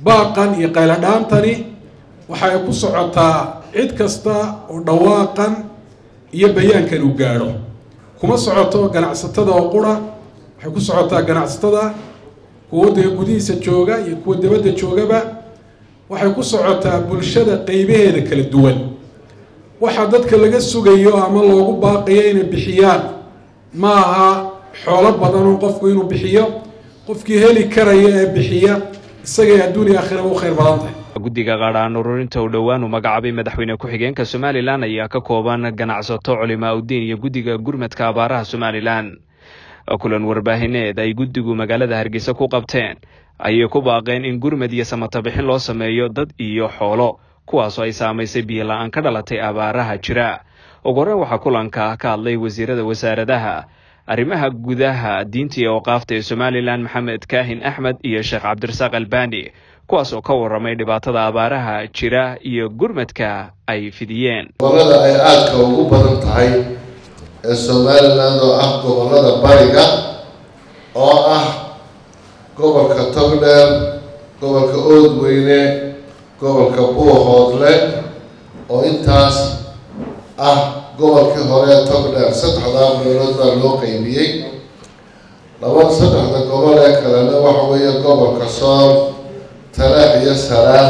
baaqan iyo qayladhaantani waxay ku socotaa cid kasta oo dhawaaqan iyo bayaankan uu gaadho kuma socoto ganacsatada oo qura waxay ku socotaa ganacsatada kuwa waddanka gudihiisa jooga iyo kuwa dabadda joogaba waxay ku socotaa bulshada qeybaheeda kala duwan waxaa dadka laga sugayo ama loogu baaqiyo inay bixiyaan ma aha xoolo badan oo qofku inuu bixiyo qofkii heli karaya ee bixiya isagay adduuniya aakhiraba u khayr badan tahay guddiga qaadhaan ururinta uu dhowaan uu magacaabay madaxweyne ku-xigeenka somalilan ayaa ka kooban ganacsato culimaa udiin iyo guddiga gurmadka abaaraha somalilan kulan warbaahineed ay guddigu magaalada hargeysa ku qabteen ayay ku baaqeen in gurmad iyo samatabixin loo sameeyo dad iyo xoolo kuwaasoo ay saamaysay biyo la-aan ka dhalatay abaaraha jira ugu horreyn waxaa kulanka ka hadlay wasiirada wasaaradaha arrimaha gudaha diinta iyo awqaafta ee somalilan maxamed kaahin axmed iyo sheekh cabdirasaaq albani kuwaas oo ka warramay dhibaatada abaaraha jira iyo gurmadka ay fidiyeen gobollada ay aadka ugu badan tahay ee somaliland oo ah gobollada bariga oo ah gobolka togdheer gobolka oodweyne gobolka buuhoodle oo intaas ah gobolkii hore togdheer saddexdaa meelood baa loo qeybiyey laba saddexda gobol ee kalena waxa weeye gobolka sool talaax iyo saraar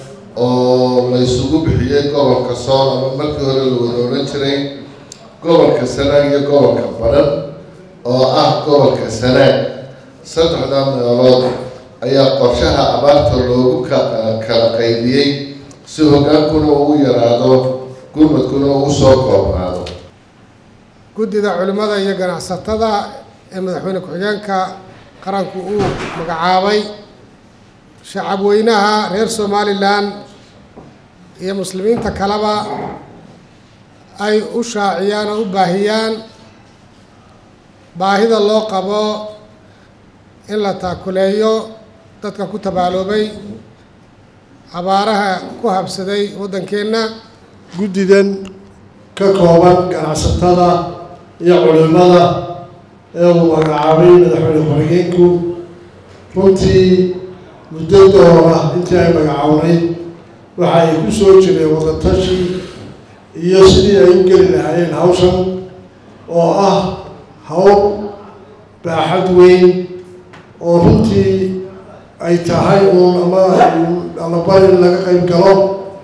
oo la isugu bixiyey gobolka sool ama markii hore la wada odhan jiray gobolka sanaag iyo gobolka baran oo ah gobolka sanaag saddexdaa meelood ayaa qorshaha abaarta loogu kala qaybiyey si hogaankuna uu yaraado gurmadkuna uu soo koobnaado guddida culimmada iyo ganacsatada ee madaxweyne ku-xigeenka qaranku uu magacaabay shacabweynaha reer somalilan iyo muslimiinta kaleba ay u shaaciyaan oo u baahiyaan baahida loo qabo in la taakuleeyo dadka ku tabaaloobay abaaraha ku habsaday waddankeenna guddidan ka kooban ganacsatada iyo culimada ee uu magacaabay madaxweyne ku-xigeenku runtii muddo doora intii ay magacawnay waxa ay ku soo jireen wadatashi iyo sidii ay u geli lahaayeen hawshan oo ah hawl baaxad weyn oo runtii ay tahay uun ama alabari laga qayb galo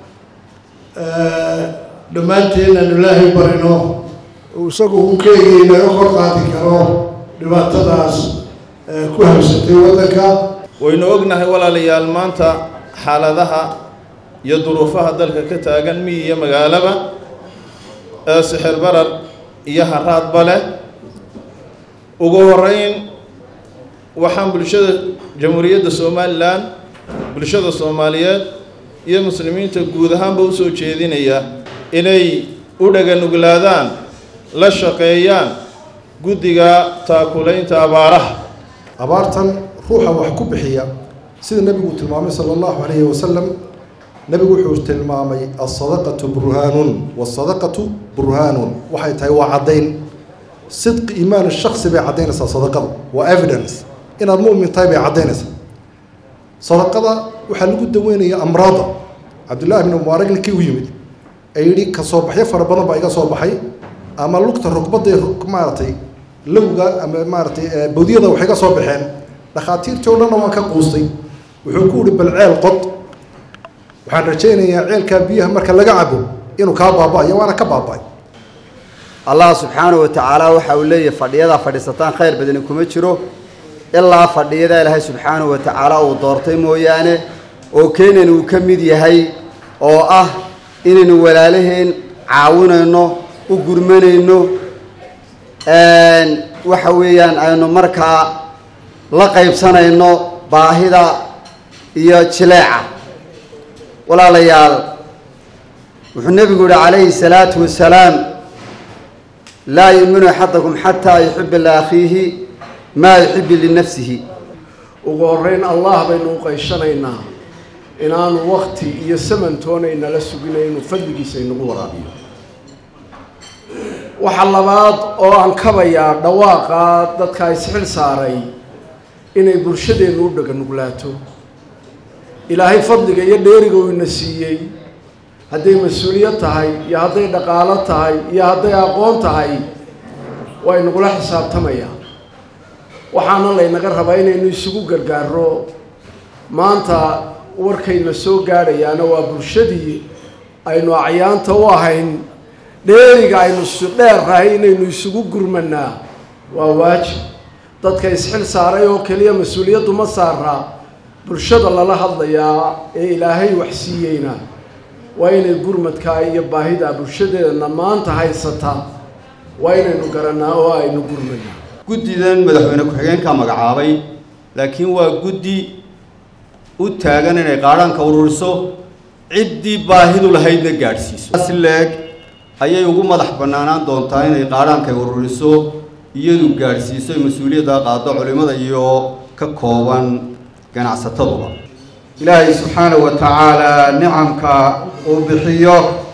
dhammaanteen aan ilaahay barino isagu uu keligii naga kor qaadi karo dhibaatadaas ku habsatay waddanka waynu ognahay walaalayaal maanta xaaladaha iyo duruufaha dalka ka taagan miyi iyo magaalaba ee sixir barar iyo haraadba leh ugu horeyn waxaan bulshada jamhuuriyadda somalilan bulshada soomaaliyeed iyo muslimiinta guud ahaanba usoo jeedinaya inay u dhaganuglaadaan la shaqeeyaan guddiga taakulaynta abaaraha abaartan ruuxa wax ku bixiya sida nebigu tilmaamay sala allahu calayhi wasalam nebigu wuxuu tilmaamay alsadaqatu burhaanun waasadaqatu burhaanun waxay tahay waa caddayn sidqi iimaan shaksi bay caddaynaysaa sadaqada waa evidence inaad mu'min tahay bay caddaynaysaa sadaqada waxaa lagu daweynaya amraada cabdullaahi bn mubaarak ninkii u yimid ee yidhi ka soo baxyo fara badan baa iga soo baxay ama lugta rugbadda maaragtay lowga ama maaratay bawdiyada waxay ka soo baxeen dhakhaatiirtii o dhanna waan ka quustay wuxuu ku yihi bal ceel qod waxaan rajaynayaa ceelkaa biyaha marka laga cabo inuu kaa baaba-ayo waana ka baaba-ay allah subxaanahu watacaala waxa uu leeyahay fadhiyadaa fadhiisataan khayr badani kuma jiro ilaa fadhiyada ilaahay subxaanahu watacaala uu doortay mooyaane oo keenan uu ka mid yahay oo ah inaynu walaalaheen caawinayno u gurmanayno waxa weeyaan aynu markaa la qaybsanayno baahida iyo jileeca walaalayaal wuxuu nebigu yihi calayhi salaatu wasalaam laa yuuminu axadakum xataa yuxiba liakhiihi maa yuxibu linafsihi ugu horreyn allah baynu u qayshanaynaa inaanu wakti iyo samantoonayna suginaynu fadligiisa inagu waraabiyo waxa labaad oo aan kabayaa dhawaaqa dadka isxil saaray inay bulshadeennu u dhaganuglaato ilaahay fadliga iyo dheeriga uu ina siiyey hadday mas-uuliyad tahay iyo hadday dhaqaalo tahay iyo hadday aqoon tahay waa inagula xisaabtamayaa waxaana laynaga rabaa inaynu isugu gargaarro maanta warkayna soo gaadhayaana waa bulshadii aynu acyaanta u ahayn dheeriga aynu dheernahay inaynu isugu gurmanaa waa waajib dadka isxil saaray oo keliya mas-uuliyaddu ma saaraa bulshada lala hadlayaa ee ilaahay wax siiyeyna waa inay gurmadkaa iyo baahida bulshadeedana maanta haysataa waa inaynu garanaa oo aynu gurmanaa guddidan madaxweyne ku-xigeenka magacaabay laakiin waa guddi u taagan inay qaadhaanka ururiso ciddii baahidu lahaydna gaadhsiiso si leeg ayay ugu madax bannaanaan doontaa inay qaadhaanka ururiso iyadu gaadhsiiso mas-uuliyadda qaado culimmada iyo ka kooban ganacsataduba ilaahay subxaanahu wa tacaala nicamka uu bixiyo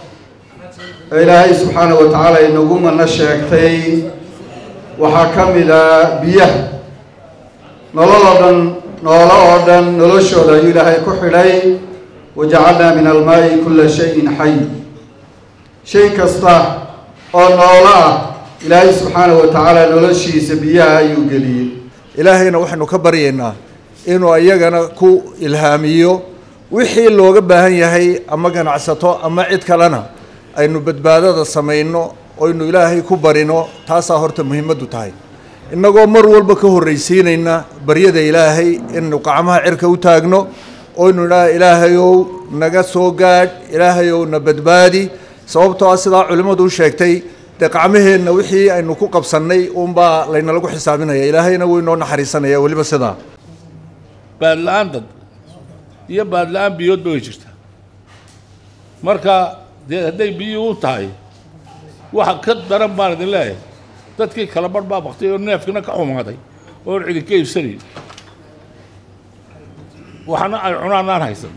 ee ilaahay subxaanahu wa tacaala inagu mana sheegtay waxaa ka mid a biyaha nolol oo dhan noolo oo dhan noloshooda ayuu ilaahay ku xidhay wajacalnaa min almaa'i kulla shayin xay shay kasta oo noolo ah ilaahay subxaanahu wa tacaala noloshiisa biyaha ayuu geliyey ilaahayna waxaynu ka baryaynaa inuu iyagana ku ilhaamiyo wixii looga baahan yahay ama ganacsato ama cid kalena aynu badbaadada samayno oynu ilaahay ku barino taasaa horta muhiimaddu tahay innagoo mar walba ka horraysiinayna baryada ilaahay inaynu gacmaha cirka u taagno oynu idhaha ilaahayow naga soo gaadh ilaahayow na badbaadi sababtoo ah sidaa culimmadu u sheegtay dee qacmaheenna wixii aynu ku qabsannay uunbaa laynalagu xisaabinaya ilaahayna wuu inoo naxariisanaya weliba sidaa baadla-aan dad iyo baadla-aan biyoodba way jirtaa marka dee hadday biyii u tahay waxa ka daran baan idin leeyahay dadkii kala barh baa baktay oo neefkina ka xumaaday oon cidinka iibsanayn waxna ay cunaan aan haysan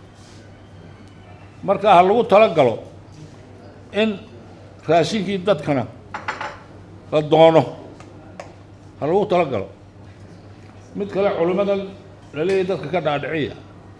marka ha lagu tala galo in raashinkii dadkana la doono ha lagu tala galo mid kale culimmadan la leeyahy dadka ka dhaadhiciya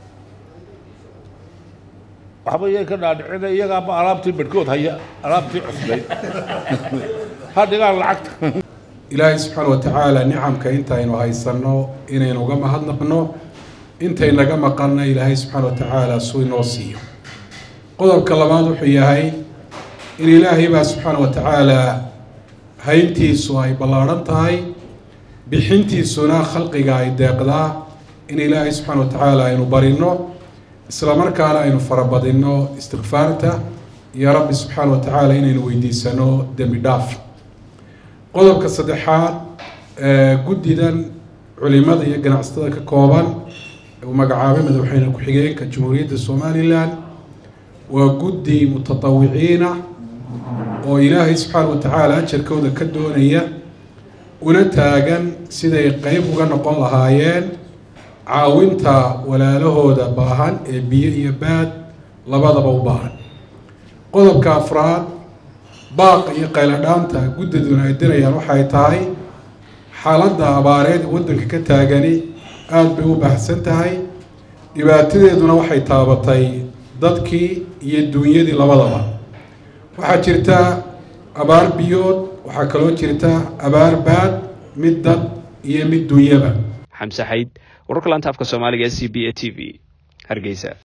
waxba iyay ka dhaadhicina iyagaaba alaabtii badhkood haya alaabtii cusbayd ha dhigaan lacagta ilaahay subxaana wa tacaala nicamka intaynu haysanno inaynu uga mahadnaqno intay naga maqanna ilaahay subxaana wa tacaala suu inoo siiyo qodobka labaad wuxuu yahay in ilaahay baa subxaana wa tacaala hayntiisu ay ballaadhan tahay bixintiisuna khalqiga ay deeqdaa in ilaahay subxaana wa tacaala aynu barino isla markaana aynu farabadinno istikfaarta iyo rabbi subxaana wa tacaala inaynu weydiisano dembi dhaaf qodobka saddexaad guddidan culimada iyo ganacsatada ka kooban uu magacaabay madaxweyne ku-xigeenka jamhuuriyadda somalilan waa guddi mutatawiciina oo ilaahay subxaana wa tacaala ajarkooda ka doonaya una taagan siday qeyb uga noqon lahaayeen caawinta walaalahooda baahan ee biyo iyo baad labadaba u baahan qodobka afraad baaqa iyo qayladhaanta guddiduna ay dirayaan waxay tahay xaaladda abaareed waddanka ka taagani aada bay u baahsan tahay dhibaatadeeduna waxay taabatay dadkii iyo duunyadii labadaba waxaa jirta abaar biyood waxaa kaloo jirta abaar baad mid dad iyo mid duunyaba xamse xayd wararka laanta afka soomaaliga e c b a t v hargeysa